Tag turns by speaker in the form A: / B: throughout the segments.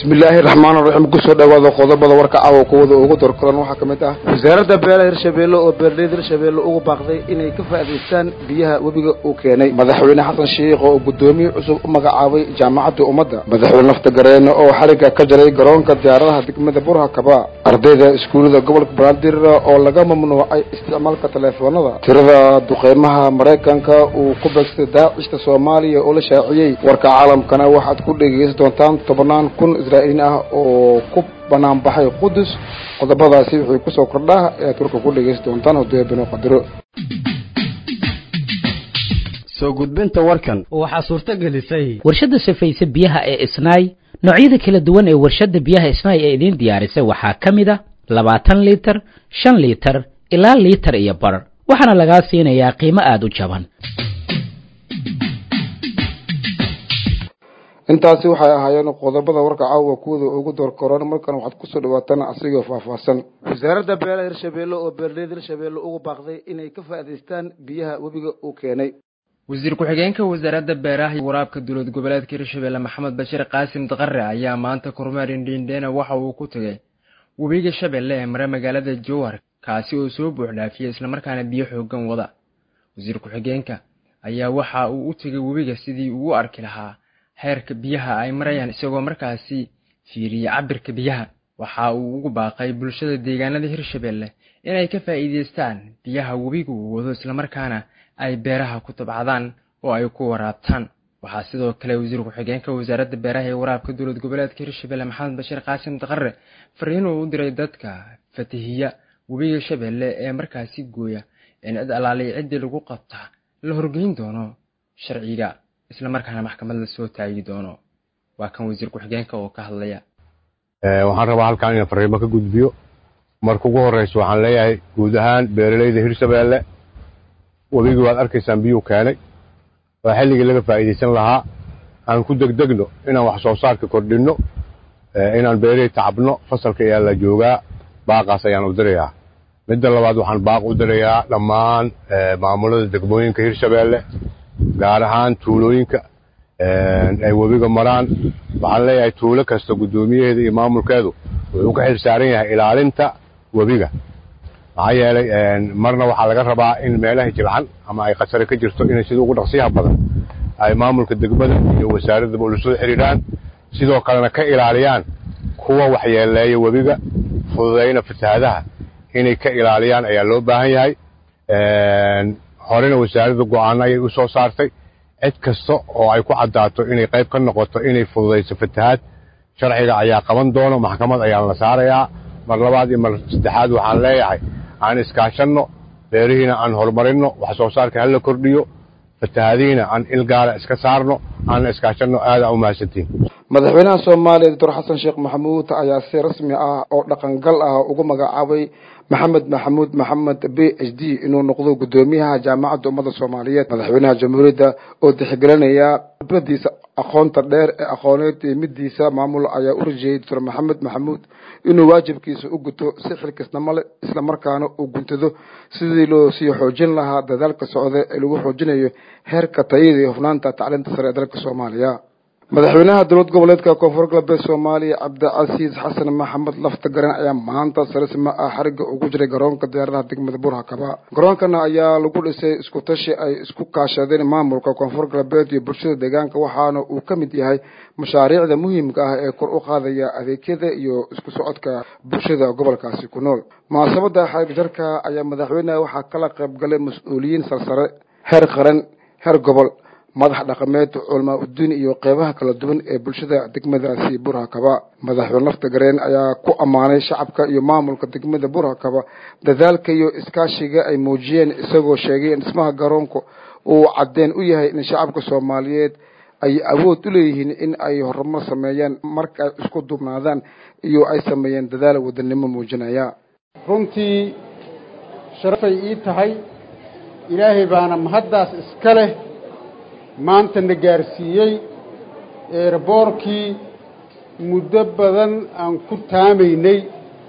A: bismillaahi raxmaani raxiim kusoo dhawaada qodobada warka caawa kuwada ugu dorkoran waxaa ka mid ah wasaaradda beelaha hirshabeelle oo beeraleyda hirshabeelle ugu baaqday inay ka faa'idaystaan biyaha webiga uu keenay madaxweyne xasan sheikh oo guddoomiye cusub u magacaabay jaamacadda ummadda madaxweyne nafta gareene oo xarigga ka jaray garoonka diyaaradaha degmada burha kaba ardayda iskuullada gobolka banaadir oo laga mamnuucay isticmaalka taleefoonada tirada duqeymaha maraykanka uu ku beegsaday daacishta soomaaliya oo la shaaciyey warka caalamkana waxaad ku dhegeysan doontaan tobannaan kun israa'iiliin ah oo ku banaan baxay qudus qodobadaasi wixii kusoo kordhaa ayaad warka ku dhegeysan doontaan hodoya binu qadiro
B: soo gudbinta warkan
C: waxaa suurto gelisay
D: warshadda safayse biyaha ee isnaay noocyada kala duwan ee warshadda biyaha isnaay ee idiin diyaarisay waxaa ka mid a labaatan liitar shan liitar ilaa liitar iyo bar waxaana lagaa siinayaa qiimo aada u jaban
A: intaasi waxay ahaayeen qodobada warka caawa kuwada ugu doorkoran markan waxaad kusoo dhawaataan asigoo faahfaahsan wasaaradda beelaha hirshabeelle oo beeraleyda hirshabeelle ugu baaqday inay ka faa'idaystaan biyaha webiga uu keenay
E: wasiir ku-xigeenka wasaaradda beeraha iyo waraabka dowlad goboleedka hirshabeelle maxamed bashiir qaasim daqare ayaa maanta kormeer indhiindheena waxa uu ku tegay webiga shabeelle ee mare magaalada jowhar kaasi oo soo buuxdhaafiyey islamarkaana biyo xoogan wada wasiir ku-xigeenka ayaa waxa uu u tegay webiga sidii uu u arki lahaa heerka biyaha ay marayaan isagoo markaasi fiiriyey cabirka biyaha waxa uu ugu baaqay bulshada deegaanada hirshabeelle inay ka faa'iidaystaan biyaha webiga uu wado islamarkaana ay beeraha ku tabcadaan oo ay ku waraabtaan waxaa sidoo kale wasiir ku-xigeenka wasaaradda beeraha ee waraabka dowlad goboleedka hirshabeelle maxamed bashiir qaasim daqare fariin uu u diray dadka fatahiya webiga shabeelle ee markaasi gooya in cid alaaliya ciddii lagu qabta la horgeyn doono sharciga islamarkaana maxkamad la soo taagi doono waa kan wasiir ku-xigeenka oo ka hadlaya
F: waxaan rabaa halkaan inaan fariimo ka gudbiyo marka ugu horreysa waxaan leeyahay guud ahaan beeralayda hirshabeelle webigii waad arkaysaan biyuu keenay waa xilligii laga faa'iidaysan lahaa aan ku degdegno inaan wax soo saarka kordhinno inaan beerihii tacabno fasalka ayaa la joogaa baaqaas ayaan u dirayaa midda labaad waxaan baaq u dirayaa dhammaan maamulada degmooyinka hirshabeelle gaar ahaan tuulooyinka ay webiga maraan waxaan leeyahay tuulo kasta guddoomiyaheeda iyo maamulkeedu wuxuu ka xil saaran yahay ilaalinta webiga maxaa yeelay marna waxaa laga rabaa in meelaha jilcan ama ay khasare ka jirto inay sida ugu dhaqsiyaha badan ay maamulka degmada iyo wasaaradaba ula soo xidhiidhaan sidoo kalena ka ilaaliyaan kuwa waxyeeleeya webiga fududayna fatahaadaha inay ka ilaaliyaan ayaa loo baahan yahay horena wasaaradda go'aano ayay u soo saartay cid kasta oo ay ku caddaato inay qayb ka noqoto inay fududayso fatahaad sharciga ayaa qaban doono maxkamad ayaan la saarayaa mar labaad iyo mar saddexaad waxaan leeyahay aan iskaashanno beerihiina aan horumarinno wax soo saarka hala kordhiyo fatahaadihiina aan il gaara iska saarno aanna iskaashanno aada u mahadsantiin
A: madaxweynaha soomaaliya doctor xasan sheekh maxamuud ayaa si rasmi ah oo dhaqangal ah ugu magacaabay maxamed maxamuud maxamed b h d inuu noqdo guddoomiyaha jaamacadda ummadda soomaaliyeed madaxweynaha jamhuuriyadda oo tixgelinaya khudbadiisa aqoonta dheer ee aqooneed iyo midiisa maamul ayaa u rajeeyey doctor maxamed maxamuud inuu waajibkiisa u guto si xilkisnimo leh islamarkaana uu guntado sidii loo sii xoojin lahaa dadaalka socda ee lagu xoojinayo heerka tayada iyo hufnaanta tacliinta sare ee dalka soomaaliya madaxweynaha dowlad goboleedka koonfur galbeed soomaaliya cabdicasiis xasan maxamed lafta garan ayaa maanta sarisma ah xariga ugu jiray garoonka diyaaradaha degmada burhakaba garoonkana ayaa lagu dhisay isku tashi ay isku kaashadeen maamulka koonfur galbeed iyo bulshada deegaanka waxaana uu ka mid yahay mashaariicda muhiimka ah ee kor u qaadaya adeegyada iyo isku socodka bulshada gobolkaasi ku nool munaasabada xarig jarka ayaa madaxweyneha waxaa kala qayb galay mas-uuliyiin sarsare heer qaran heer gobol madax dhaqameed culamaa udiin iyo qeybaha kala duwan ee bulshada degmadaasi burhakaba madaxweyne lafta gareen ayaa ku ammaanay shacabka iyo maamulka degmada burhakaba dadaalka iyo iskaashiga ay muujiyeen isagoo sheegay in dhismaha garoonka uu caddeen u yahay in shacabka soomaaliyeed ay awood u leeyihiin in ay horumar sameeyaan marka ay isku duubnaadaan iyo ay sameeyeen dadaal wadanimo muujinaya
G: runtii sharafay ii tahay ilaahay baana mahaddaas iska leh maanta na gaarsiiyey eerboorkii muddo badan aan ku taamaynay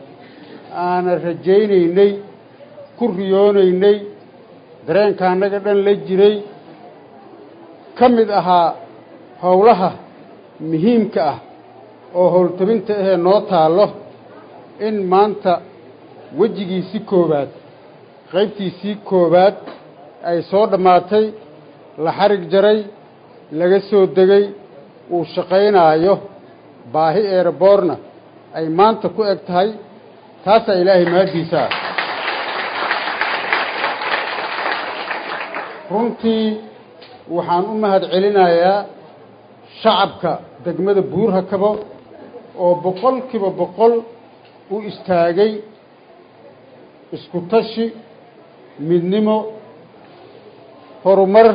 G: aanan rajaynaynay ku riyoonaynay dareenka annaga dhan la jiray ka mid ahaa howlaha muhiimka ah oo howltabinta ahee noo taallo in maanta wejigiisii koowaad qaybtiisii koowaad ay soo dhammaatay la xarig jaray laga soo degay uu shaqaynaayo baahi eeraboorna ay maanta ku eg tahay taasaa ilaahay mahaddiisa ah runtii waxaan u mahad celinayaa shacabka degmada buurhakabo oo boqolkiiba boqol u istaagay isku tashi midnimo horumar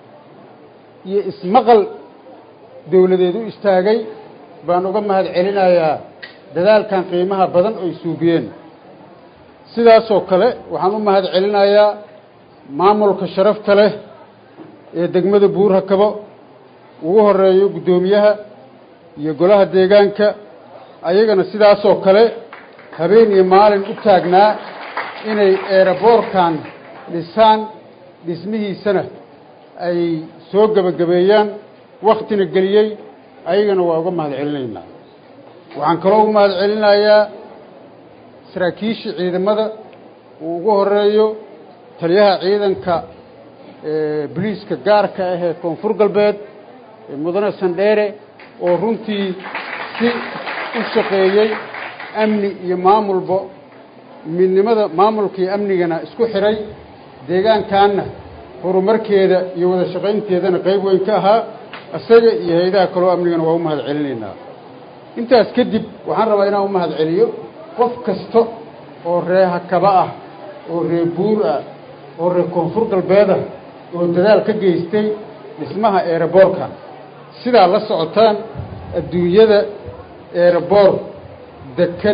G: iyo ismaqal dawladeed u istaagay baan uga mahad celinayaa dadaalkan qiimaha badan oy suubiyeen sidaasoo kale waxaan u mahad celinayaa maamulka sharafta leh ee degmada buurhakabo ugu horeeyo guddoomiyaha iyo golaha deegaanka ayagana sidaasoo kale habeen iyo maalin u taagnaa inay eeraboorkan dhisaan dhismihiisana ay soo gebagabeeyaan wakhtina geliyey ayagana waa uga mahad celinaynaa waxaan kaloo uga mahad celinayaa saraakiishii ciidamada uu ugu horeeyo taliyaha ciidanka boliiska gaarka ah ee koonfur galbeed mudane sandheere oo runtii si u shaqeeyey amni iyo maamulba midnimada maamulka iyo amnigana isku xidhay deegaankaanna horumarkeeda iyo wada shaqaynteedana qayb weyn ka ahaa isaga iyo hay-adaha kaloo amnigana waa u mahad celinaynaa intaas kadib waxaan rabaa inaan u mahad celiyo qof kasta oo ree hakaba ah oo ree buur ah oo ree koonfur galbeed ah oo dadaal ka geystay dhismaha eeraboorka sidaa la socotaan adduunyada eeraboor deked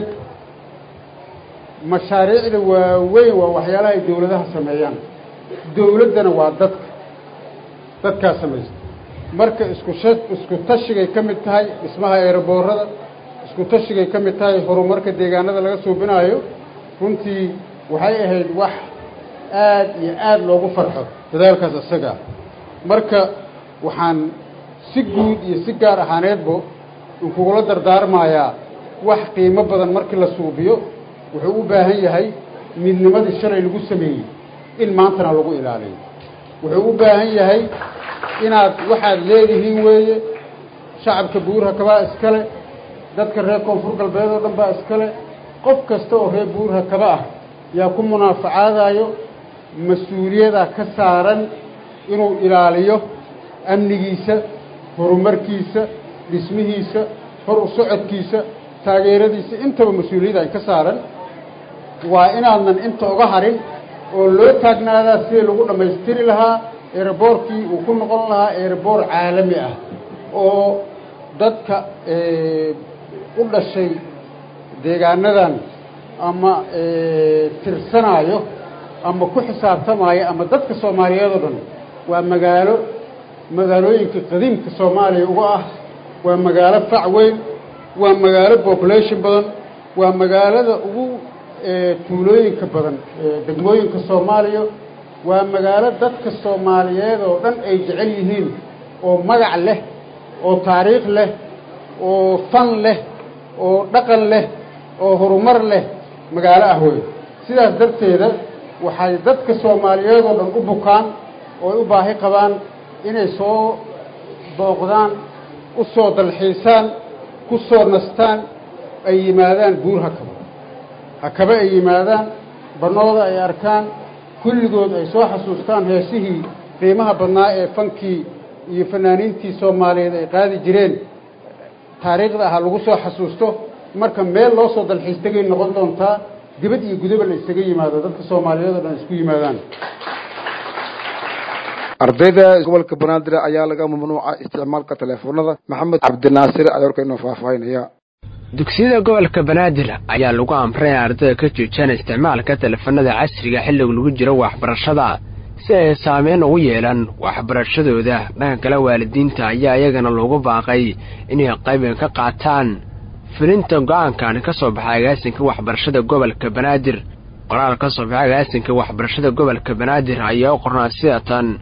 G: mashaariicda waaweyn waa waxyaalaha ay dawladaha sameeyaan dawladdana waa dadka dadkaa samaysta marka isku sha isku tashigay ka mid tahay dhismaha eeraboorada isku tashigay ka mid tahay horumarka deegaanada laga suubinaayo runtii waxay ahayd wax aad iyo aad loogu farxo dadaalkaas isagaa marka waxaan si guud iyo si gaar ahaaneedbo inkugula dardaarmayaa wax qiimo badan markii la suubiyo wuxuu u baahan yahay midnimadii shalay lagu sameeyey in maantana lagu ilaaliyo wuxuu u baahan yahay inaad waxaad leedihiin weeye shacabka buurhakabaa iskale dadka reer koonfur galbeed oo dhan baa iskale qof kasta oo reer buurhakaba ah yaa ku munaafacaadayo mas-uuliyadaa ka saaran inuu ilaaliyo amnigiisa horumarkiisa dhismihiisa hor u socodkiisa taageeradiisa intaba mas-uuliyadda ay ka saaran waa inaadnan inta uga harin oo loo taagnaadaa sidii lagu dhammaystiri lahaa eeraboorkii uu ku noqon lahaa eeraboor caalami ah oo dadka u dhashay deegaanadan ama tirsanaayo ama ku xisaabtamaayo ama dadka soomaaliyeed oo dhan waa magaalo magaalooyinka qadiimka soomaaliya uga ah waa magaalo fac weyn waa magaalo population badan waa magaalada ugu tuulooyinka badan degmooyinka soomaaliya waa magaalo dadka soomaaliyeed oo dhan ay jecel yihiin oo magac leh oo taariikh leh oo fan leh oo dhaqan leh oo horumar leh magaalo ah wey sidaas darteeda waxay dadka soomaaliyeed oo dhan u bukaan oo ay u baahi qabaan inay soo booqdaan u soo dalxiisaan ku soo nastaan ay yimaadaan buur hakaba hakaba ay yimaadaan bannooda ay arkaan kulligood ay soo xasuustaan heesihii qiimaha badnaa ee fankii iyo fanaaniintii soomaaliyeed ay qaadi jireen taariikhda ahaa lagu soo xasuusto marka meel loo soo dalxiis tegay noqon doontaa dibad iyo gudaba la isaga yimaado dadka soomaaliyeed oo dhan isku yimaadaan
A: ardayda gobolka banaadir ayaa laga mamnuuca isticmaalka teleefoonada maxamed cabdinaasir ayaa warka inoo faahfaahinaya
C: dugsiyada gobolka banaadir ayaa lagu amray in ardayda ka joojiyaan isticmaalka teleefanada casriga xilliga lagu jiro waxbarashada si ay saameyn ugu yeelan waxbarashadooda dhanka kale waalidiinta ayaa iyagana loogu baaqay inay qayban ka qaataan filinta go'aankan ka soo baxay agaasinka waxbarashada gobolka banaadir qoraal ka soo baxay agaasinka waxbarashada gobolka banaadir ayaa u qornaa sidatan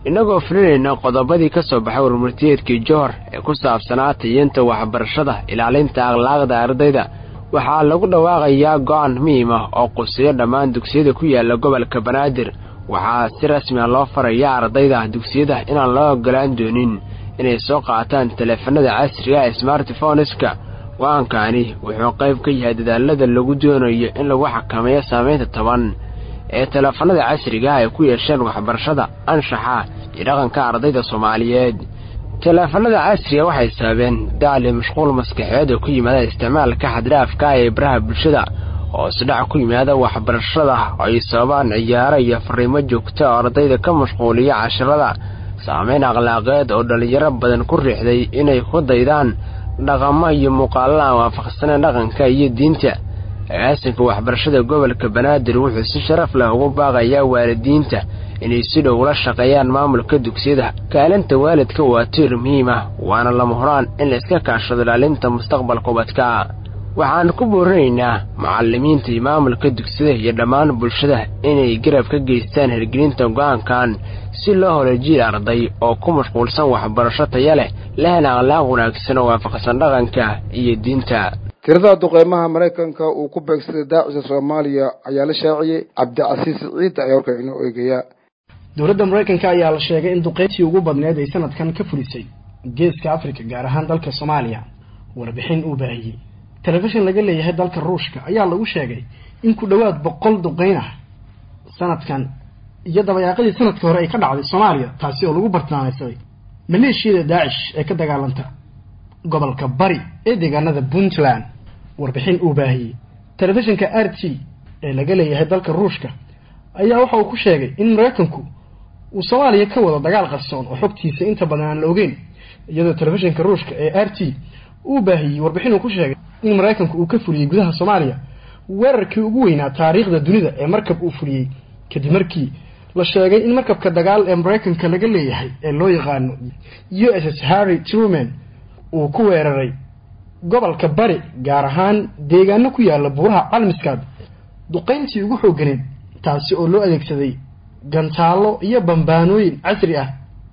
C: innagoo fulinayna qodobadii ka soo baxay warmurtiyeedkii johor ee ku saabsanaa tayinta waxbarashada ilaalinta akhlaaqda ardayda waxaa lagu dhawaaqayaa go'aan muhiim ah oo quseeyo dhammaan dugsiyada ku yaala gobolka banaadir waxaa si rasmi a loo farayaa ardayda dugsiyada inaan loo ogolaan doonin inay soo qaataan taleefanada casriga ee smartphoneska go-aankaani wuxuu qayb ka yahay dadaalada lagu doonayo in lagu xakameeyo saamaynta toban ee taleefanada casriga ay ku yeesheen waxbarashada anshaxa iyo dhaqanka ardayda soomaaliyeed taleefanada casriga waxay sababeen daali mashquul maskaxeed oo ku yimaada isticmaalka xaddhaafka ee baraha bulshada hoosdhac ku yimaada waxbarashada ay sababaan ciyaaro iyo fariimo joogta oo ardayda ka mashquuliya cashirada saamayn akhlaaqeed oo dhallinyaro badan ku riixday inay ku daydaan dhaqamo iyo muuqaallo aan waafaqsaneen dhaqanka iyo diinta agaasinka waxbarashada gobolka banaadir wuxuu si sharaf leh ugu baaqayaa waalidiinta inay si dhow ula shaqeeyaan maamulka dugsiyada kaalinta waalidka waa tiir muhiim ah waana lama horaan in la iska kaashado ilaalinta mustaqbalka ubadka waxaan ku boorinaynaa macallimiinta iyo maamulka dugsiyada iyo dhammaan bulshada inay garab ka geystaan hirgelinta go'aankan si loo holo jiil arday oo ku mashquulsan waxbarasho taya leh lehna akhlaaq wanaagsan oo waafaqsan dhaqanka iyo diinta
A: tirada duqeymaha maraykanka uu ku beegsaday daacisa soomaaliya ayaa la shaaciyey cabdicasiis ciid ayaa warkan inoo eegayaa
H: dowladda maraykanka ayaa la sheegay in duqeyntii ugu badneed ay sanadkan ka fulisay geeska afrika gaar ahaan dalka soomaaliya warbixin uu baahiyey telefishin laga leeyahay dalka ruushka ayaa lagu sheegay in ku dhowaad boqol duqeyn ah sanadkan iyo dabayaaqadii sanadka hore ay ka dhacday soomaaliya taasi oo lagu bartilmaameysaday maleeshiyada daacish ee ka dagaalanta gobolka bari ee deegaanada puntland warbixin uu baahiyey telefishinka r t ee laga leeyahay dalka ruushka ayaa waxa uu ku sheegay in maraykanku uu soomaaliya ka wado dagaal qarsoon oo xogtiisa inta badan aan la ogeyn iyadoo telefishinka ruushka ee r t uu baahiyey warbixin uu ku sheegay in maraykanku uu ka fuliyey gudaha soomaaliya weerarkii ugu weynaa taariikhda dunida ee markab uu fuliyey kadib markii la sheegay in markabka dagaal ee maraykanka laga leeyahay ee loo yaqaano u s s harry truman uu ku weeraray gobolka bari gaar ahaan deegaano ku yaala buuraha calmiskaad duqayntii ugu xoogganeed taasi oo loo adeegsaday gantaallo iyo bambaanooyin casri ah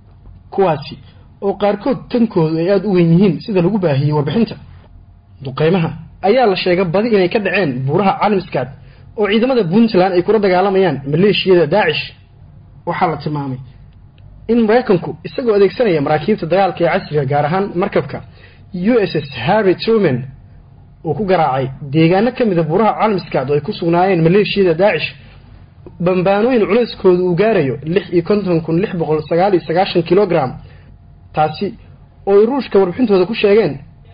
H: kuwaasi oo qaarkood tankoodu ay aada u weyn yihiin sida lagu baahiyey warbixinta duqeymaha ayaa la sheegay badi inay ka dhaceen buuraha calmiskaad oo ciidamada puntland ay kula dagaalamayaan maleeshiyada daacish waxaa la tilmaamay in maraykanku isagoo adeegsanaya maraakiibta dagaalka ee casriga gaar ahaan markabka u s s harry truman uu ku garaacay deegaano ka mida buuraha calmiskaad oo ay ku sugnaayeen maleeshiyada daacish bambaanooyin culeyskooda uu gaarayo lix iyo konton kun lix boqol sagaal iyo sagaashan kilogram taasi oo ay ruushka warbixintooda ku sheegeen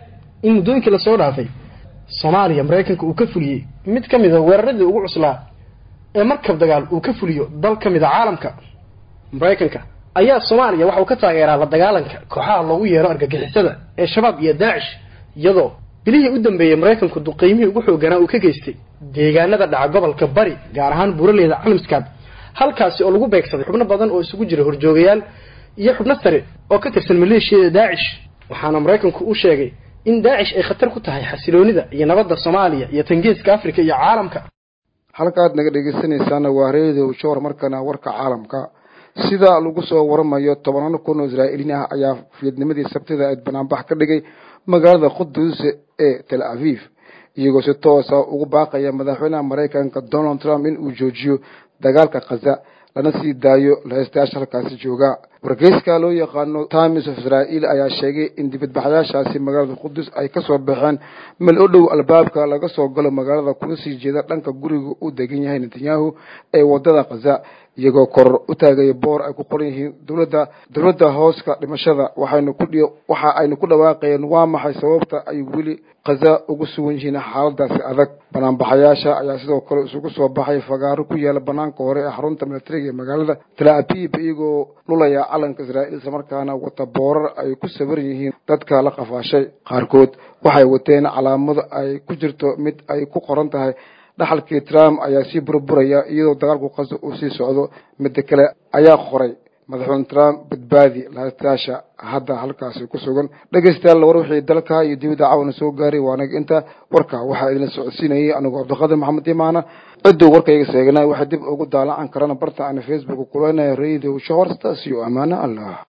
H: in muddooyinkii lasoo dhaafay soomaaliya maraykanka uu ka fuliyey mid ka mid a weeraradii ugu cuslaa ee markab dagaal uu ka fuliyo dal ka mid a caalamka maraykanka ayaa soomaaliya waxa uu ka taageeraa la dagaalanka kooxaha loogu yeero argagixisada ee shabaab iyo daacish iyadoo bilihii u dambeeyey maraykanku duqeymihii ugu xooganaa uu ka geystay deegaanada dhaca gobolka bari gaar ahaan buuraleyda calmiskaad halkaasi oo lagu beegsaday xubno badan oo isugu jira horjoogayaal iyo xubno sare oo ka tirsan maleeshiyada daacish waxaana maraykanku u sheegay in daacish ay khatar ku tahay xasiloonida iyo nabadda soomaaliya iyo tangeeska afrika iyo caalamka
A: halkaad naga dhegeysanaysaana waa reedow joor markana warka caalamka sida lagu soo waramayo tobanaan kun oo israa'iiliin ah ayaa fiidnimadii sabtida eed banaanbax ka dhigay magaalada qudus ee tel aviv iyagoo si toosa ugu baaqaya madaxweynaha maraykanka donald trump in uu joojiyo dagaalka khaza lana sii daayo laheystayaasha halkaasi jooga wargeyska loo yaqaano times of israel ayaa sheegay in dibadbaxayaashaasi magaalada qudus ay kasoo baxeen meel u dhow albaabka laga soo galo magaalada kuna sii jeeda dhanka guriga uu degan yahay netanyahu ee wadada khaza iyagoo kor u taagaya boor ay ku qoran yihiin dowladda dowladda hooska dhimashada waxaynu ku waxa aynu ku dhawaaqayeen waa maxay sababta ay weli khaza ugu sugan yihiin xaaladaasi adag banaanbaxayaasha ayaa sidoo kale isugu soo baxay fagaaro ku yaala banaanka hore ee xarunta militariga ee magaalada tel aviv iyagoo lulaya calanka israa'iil islamarkaana wata boorar ay ku sawiran yihiin dadka la qafaashay qaarkood waxay wateen calaamado ay ku jirto mid ay ku qoran tahay dhaxalkii trump ayaa sii burburaya iyadoo dagaalku qaso uu sii socdo midda kale ayaa qoray madaxweyne trump badbaadi lahatayaasha hadda halkaasi ku sugan dhegeystayaal war wixii dalka iyo dibadda caawana soo gaaray waa anaga inta warka waxaa idinla socodsiinayay anigoo cabdiqaadir maxamed imaana cidduu warkayga seegnay waxay dib ugu daalacan karana barta ana facebook kulanaya radio shahor sidaas iyo amaano allah